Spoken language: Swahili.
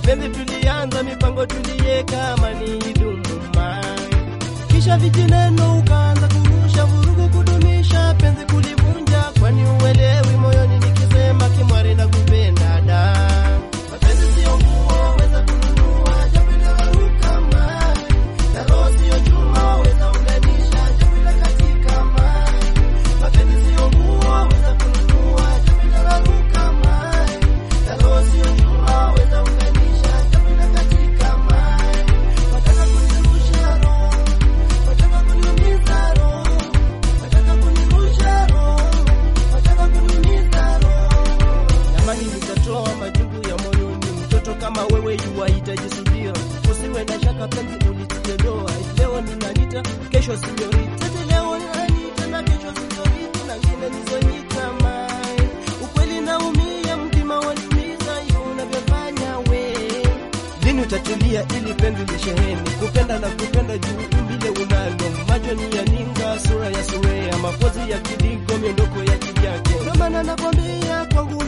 mapenzi tulianza, mipango tuliweka, amani idumu mai. Kisha vijineno ukaanza kurusha vurugu, kudumisha penzi kulivunja, kwani uelewi moyoni nikisema kimwari na kupenda da mapenzi sio nguo weza kununua, japo inaruka mai na roho sio chuma weza unganisha, japo inakatika mai mapenzi sio nguo weza kununua, japo inaruka mai na roho sio chuma weza unganisha, japo inakatika mai wataka kunirusha roho wataka kuniumiza roho wataka kunirusha roho wataka kuniumiza roho Jamani, nitatoa majibu ya moyoni. Mtoto kama wewe yuwahitaji subira, usiwe na shaka, penzi ulitie doa. Leo ninanita, kesho sinyorita, eti leo ninanita na kesho sinyorita, na ngine nizonyita mai. Ukweli naumia, mtima waniumiza, hivyo unavyofanya we. Lini utatulia ili penzi lisheheni? Kupenda na kupenda juu umbile unalo, macho ni ya ninga, sura ya surea, mapozi ya kidigo, miondoko ya kijake. Ndio maana nakwambia kwangu